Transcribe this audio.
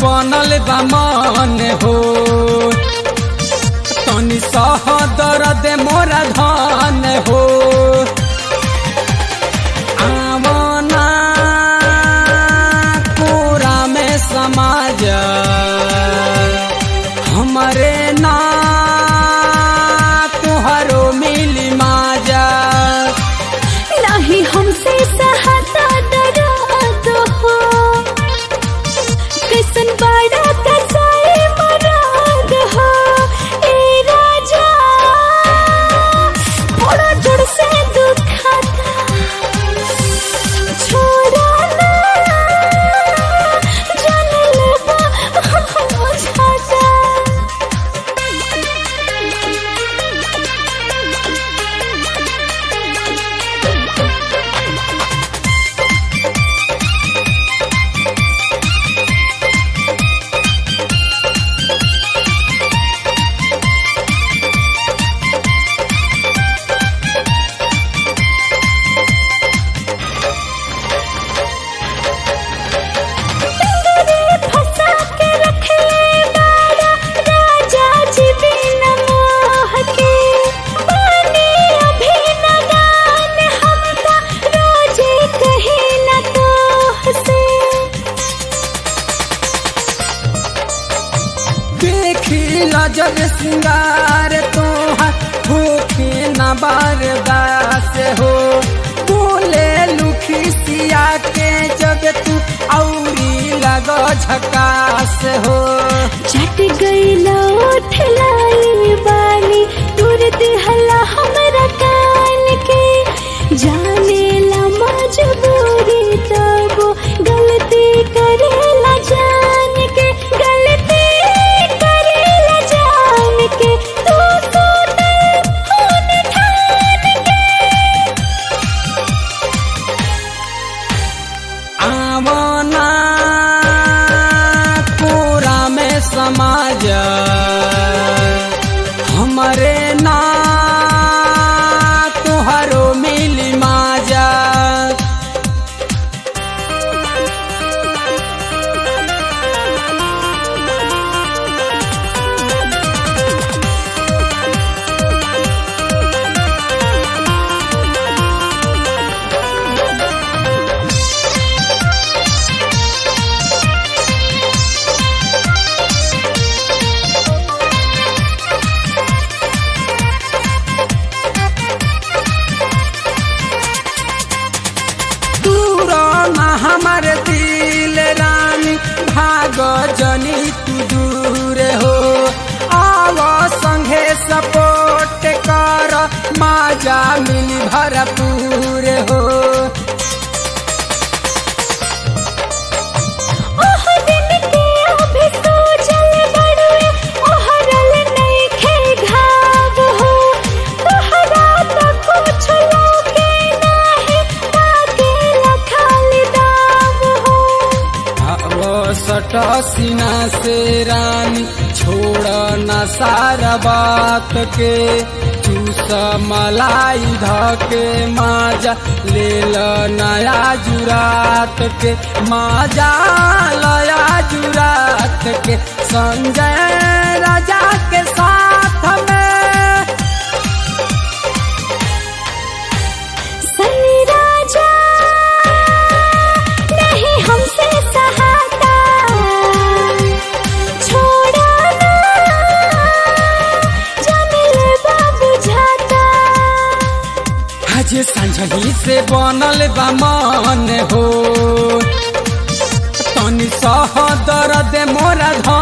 बनल बा मन हो तनी सह दर्द मोरा धन हो आवना पूरा में समाज हमरे ना तुहरो मिली माजा नहीं हमसे सहता दर्द हो कैसन बड़ा कसाई मराद हो ए राजा बड़ा जोर से दुखाता छोड़ा ना जान लेबा बुझाता फंसा के रख ले बाड़ा राजा जी बिन मोह के बने अभी नदान हमका रोजे कहे न तो से देखी लजर सिंगार तोहर होके न बारदास हो बोले लुखी सिया के जब तू औरी लगो झकास हो चट गई लौट लाई बानी दूर दिहला हमरा कान के जाने ला मजबूरी तब गलती करेला जान के गलती करेला जान के तू सोते होने ठान के आवना पूरा में समाज हमरे ना तुहरो मिली माजा दूर ना हमर दिल रानी भाग जनी तू दूर हो आव संगे सपोर्ट कर माजा मिली भरपूर हो ओह दिन के अभी सोचल बड़ुए ओहरल नइखे घाव हो तोहरा त कुछ लौके नाही ताके लखाली दाव हो अब सट सीना से रानी छोड़ न सारा बात के चूस मलाई धके माजा ले ल नया जुरात के माजा लया जुरात के संजय राजा के साथ में सनी राजा नहीं हमसे सहाता छोड़ा ना जाने लेबा बुझाता आज संझही से बनल बा मन हो तनी सह दर्द मोरा